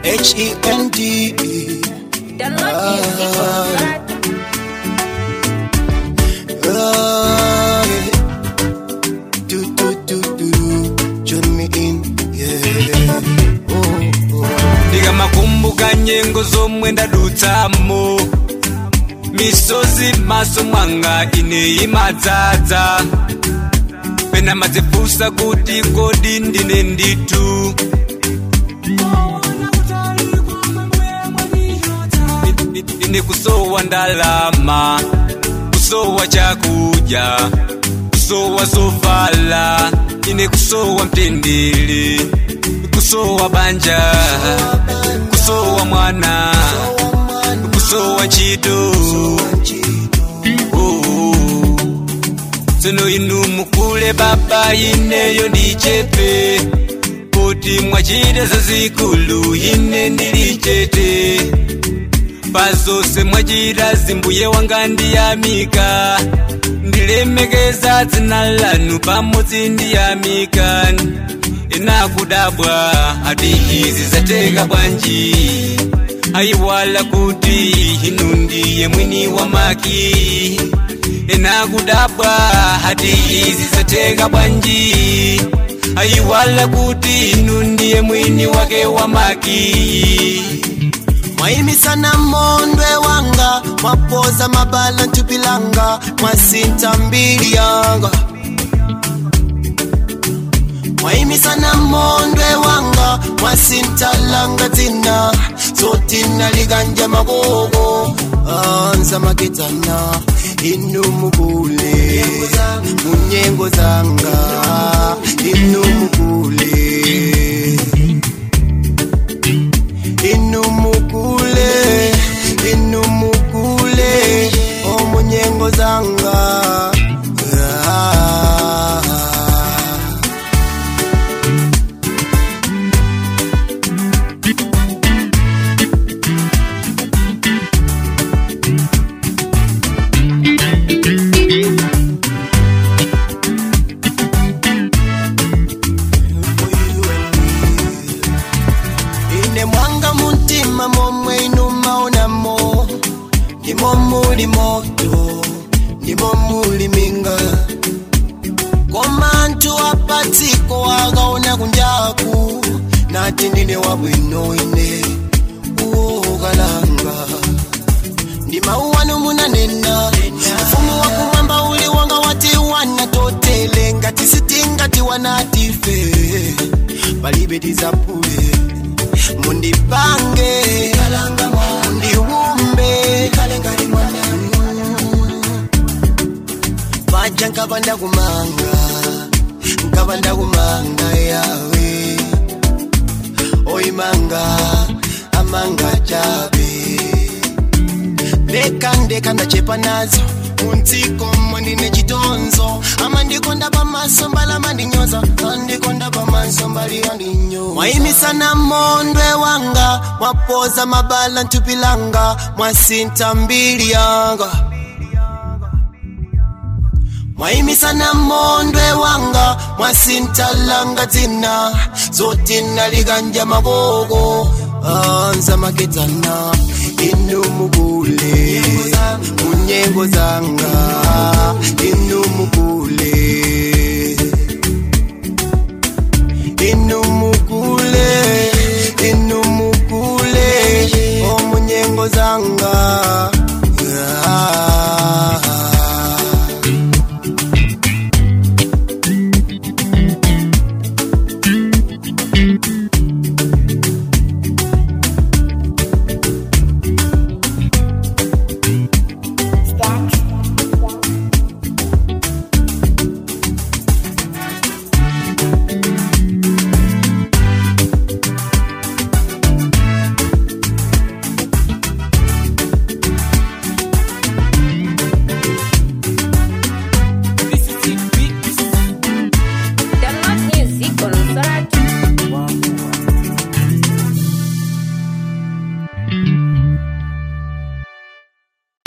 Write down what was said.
H-E-N-D Download music on Spotify. Ah, yeah. do, do, do, do, do. Join me in, yeah. Oh, oh. ndikamakumbuka nyengo zomwe ndadutsamo misozi m'maso mwanga ine imadzadza pena madzifunsa kuti kodi ndine ndithu ine kusowa ndalama kusowa chakudya kusowa zovala ine kusowa mtendere kusowa banja kusowa mwana kusowa ntchito Oh. tsono inu mukule baba ineyo ndichepe kuti mwachita zazikulu ine ndili chete pazonse mwachita zimbuye wanga ndiyamika ndilemekeza dzina lanu pamodzi ndiyamika inakudabwa ati izi zateka bwanji ayiwala kuti inu ndiye mwini wa maki inakudabwa ati izi zateka bwanji ayiwala kuti inu ndiye mwini wake wa maki mwayimisana mondwe wanga mwapoza mabala ntupilanga mwasinta mbili yanga mwayimisana mondwe wanga mwasintalanga dzina zotina liganja magogo anza maketana inu mukule munyengo zanga inu mukule inumukule inumukule omunyengo zanga Ah. ine mwanga muntima momwe inumaonamo ndimo muli moto ndimo muli minga koma anthu apatsiko akaona kunjaku nati ndine wabwino ine uwokalanga ndi mawu anu munanena mfumu wakumwamba uli wanga wati wana totele ngati sitingati wanatife palibe tizapule mundipange mundiwumbe paja nkava ndakumanga nkava ndakumanga yawe oyimanga amanga chabe ndeka ndeka ndachepa nazo muntsiko mwanine chitonzo amandikonda pamaso mbali amandinyoza andikonda pamaso mbali andinyo mwayimisana mondwe wanga mwapoza mabala ntupilanga mwasinta mbili yanga mwayimisana mondwe wanga mwasintalanga dzina zotina liganja magogo anza makedzana inu mukule munyengo zanga inu mukule